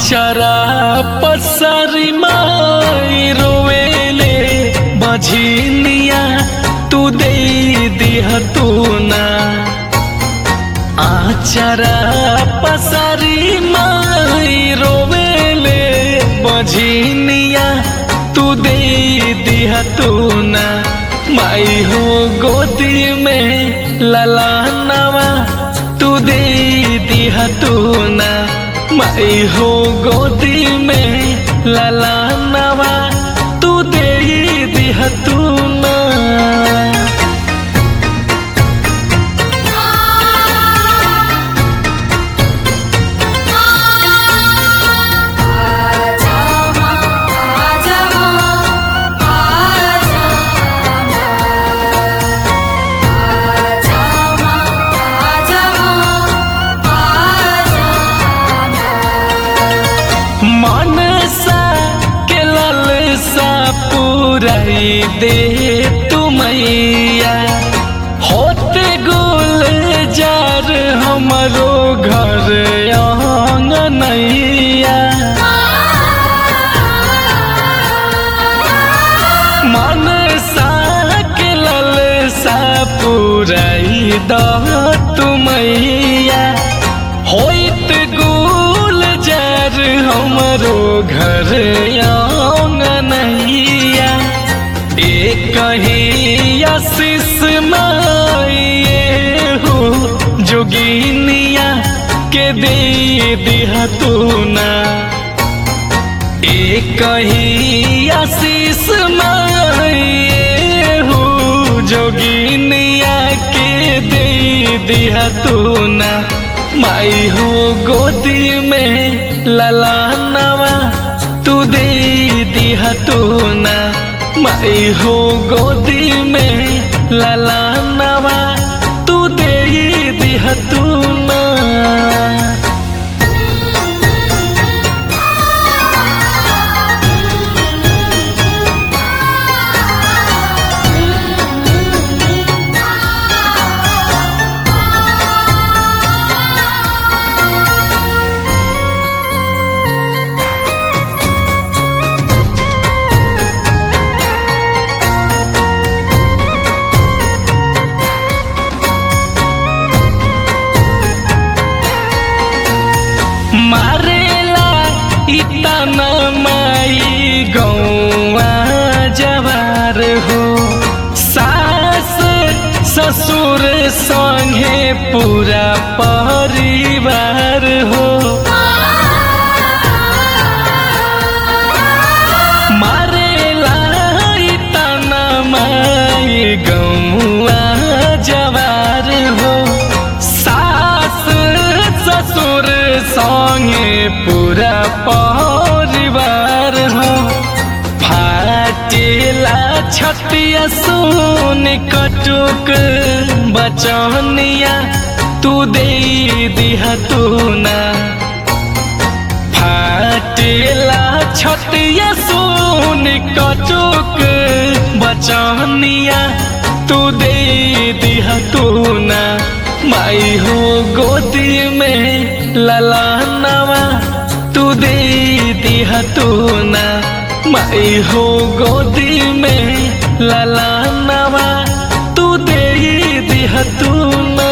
आचरा पसरी माई रोवेले बझिनिया तू दे दिह तू ना आचरा पसरी माई रोवेले बझिनिया तू दे दिह तू ना माई हो गोदी में ललानवा तू दे दिह तू ना माई हो गोदी में ललानवा तू दे दिह तू ना आजा आजा आजा आजा आजा मनसा के ललसा पुराई दे तुमैया होते गुल जार हमरो घर आंगनैया मनसा के ललसा पुराई द तुमैया होइत गुल जार हमरो घर आंगनैया एक कहीं आशीष माए हो जोगिनिया के दे दिया तू ना एक कहीं आशीष माए हो जोगिनिया के दे दिया तू ना माई हो गोदी में ललानवा तू दे दिया तू ना माई हो गोदी में ललानवा तू दे दिया तू ना मारेला इतना माई गौआ जवार हो सास ससुर संगे पूरा परिवार हो मारेला इतना माई गौआ जवार हो सास ससुर संगे पूरा परिवार हो फाटेला छतिया सोन कटुक बचनिया तू दे दिहा तू ना फाटेला छतिया सोन कटुक बचनिया तू दे दिहा तू ना माई हो गोदी में ललानवा तू दे दिहा तू ना माई हो गोदी में ललानवा तू दे दिहा तू ना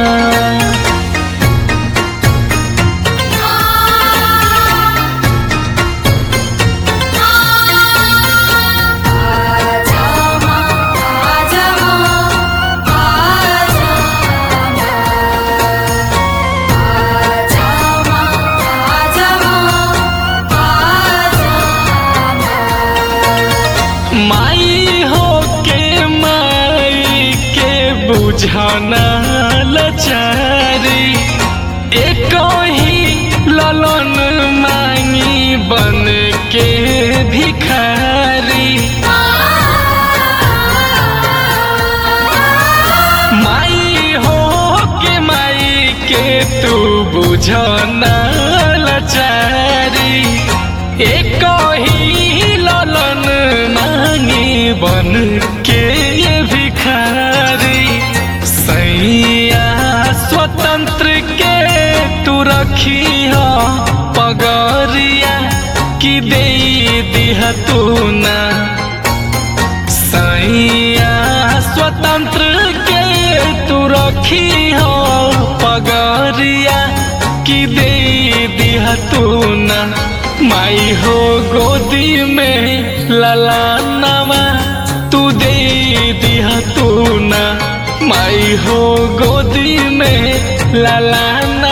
आजा आजा आजा आजा माई हो के माई के बुझाना लचारी एक ही ललन मांगी बन के भिखारी माई हो के माई के तू बुझना लचारी एक ही ललन मांगी बन के ये भिखारी सैया स्वतंत्र के तू रखी हो पगरिया कि दे दिहा तू ना सैया स्वतंत्र के तू रखी हो पगरिया कि दे दिहा तू ना माई हो गोदी में ललानवा तू दे दिहा तू ना माई हो गोदी में ललान